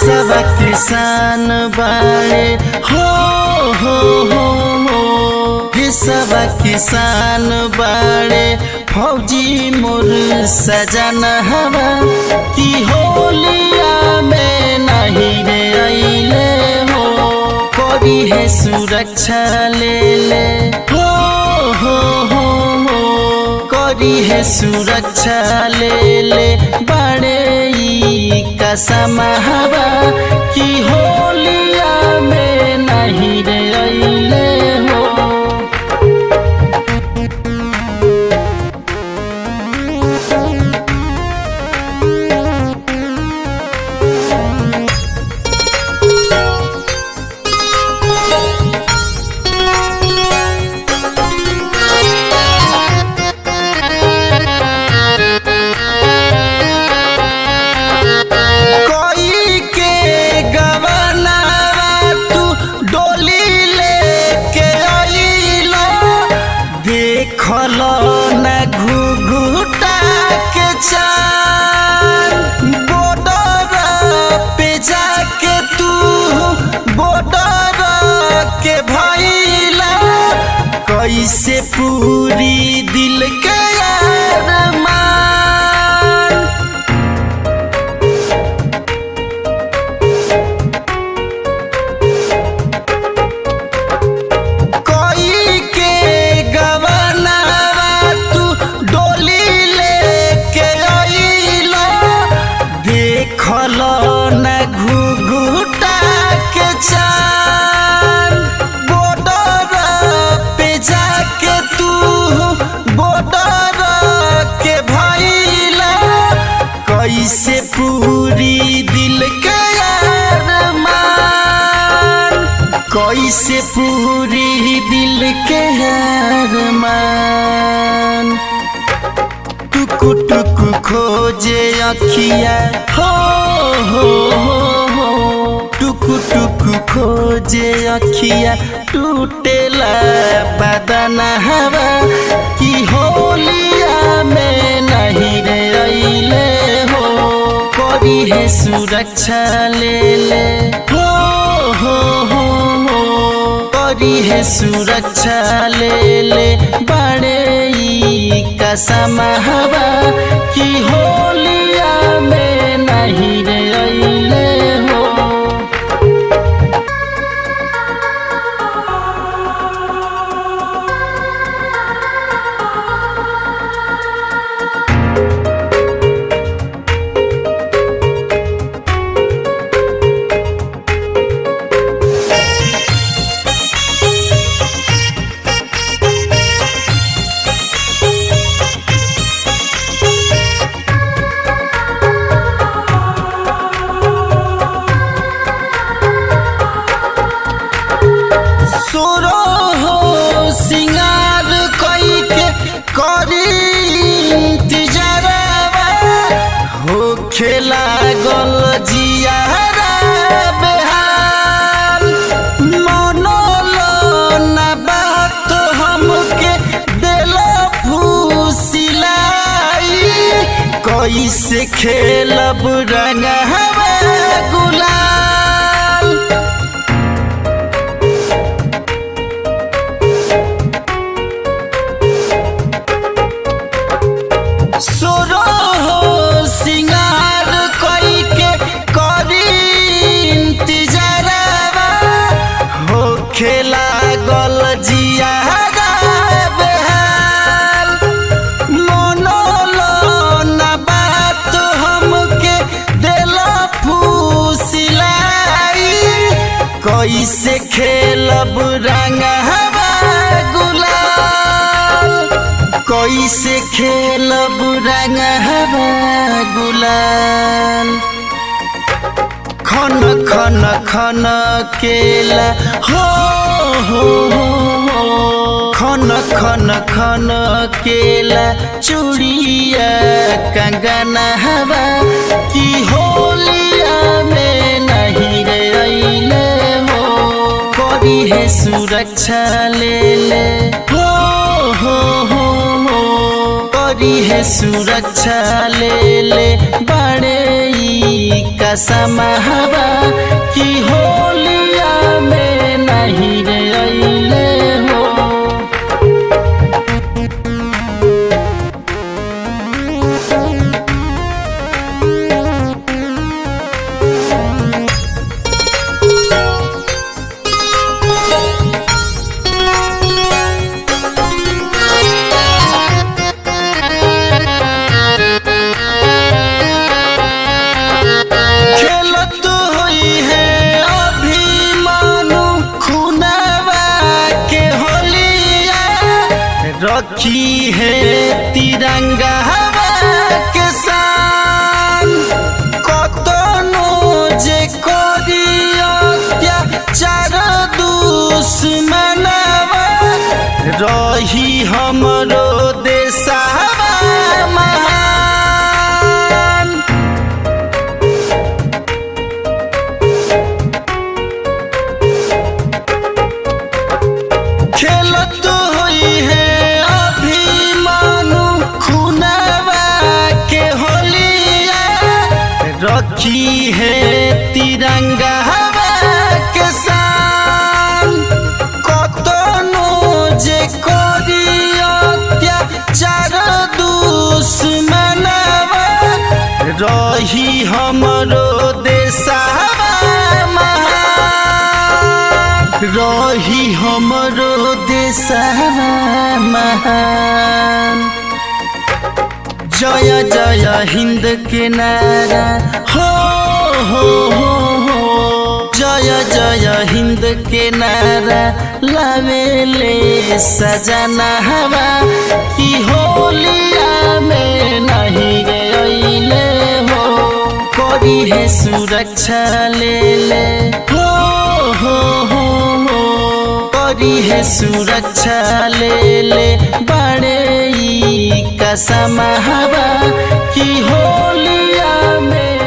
सब किसान बाड़े हो हो हो हो ये सब किसान बाड़े फौजी मोर सजन हवा की होलिया में नहीं रे अइले हो करी है सुरक्षा ले ले हो हो हो हो करी है सुरक्षा ले ले बड़े ई कसम हवा की होलिया में नहीं रे अइले हो कोई के गवनावा तू डोली लेके आइलो देखलो न घुघुटा के चान बॉर्डर पे जाके तू बॉर्डर के भइला कैसे पूरी दिल के अरमान कोई के गवनावा तू डोली लेके आइलो देखलो न घुघुटा के चान बॉर्डर पे जाके तू बॉर्डर के भइला कैसे पूरी दिल के अरमान कैसे पूरी दिल के अरमान टुकु टुकु खोजे अखिया हो हो हो हो टुकु टुकु खोजे अखिया टूटेला बदन हवा की होलिया में नहीं रे अइले हो करी है सुरक्षा ले ले हो हो हो हो करी है सुरक्षा ले ले बड़े ई कसम हवा की होलिया में नहीं रे अइले हो सुरो हो सिंगार कई के करी इंतजारवा हो खेला गल जियारा बेहाल मनोलो ना बात हमके देलो फूसिलाई कैसे खेलब रंग हवा गुलाल सुरो हो सिंगार कई के करी इंतजारवा हो खेला गल जियारा बेहाल मनोलो ना बात हमके देलो फूसिलाई कैसे खेलब रंग हवा गुलाल कैसे खेलब रंग हवा गुलाल खन खन खन केला हो हो हो हो। खन खन खन केला चूड़िया कंगन हवा की होलिया में नहीं रे अइले हो करी है सुरक्षा ले ले हो हो हो हो करी है सुरक्षा ले ले बड़े ई का कसम हवा कि होलिया में नहीं रे अइले हो खेलत हुई है अभिमानु खुनवा के होलिया रखी है तिरंगा के शान कतनो जे करियो अत्याचार दुश्मनवा रही हमरो देशवा महान खेलत हुई है अभिमानु खुनवा के होलिया रखी है तिरंगा के शान कतनो जे करियो अत्याचार दुश्मनवा रही हमरो देशवा महान रही हमरो देशवा महान जय जय हिंद के नारा हो हो हो हो जय जय हिंद के नारा लावेले सजना हवा कि होलिया में नहीं गे अइले हो करी है सुरक्षा ले ले हो हो हो हो करी है सुरक्षा ले ले बड़े ई कसम हवा कि होलिया में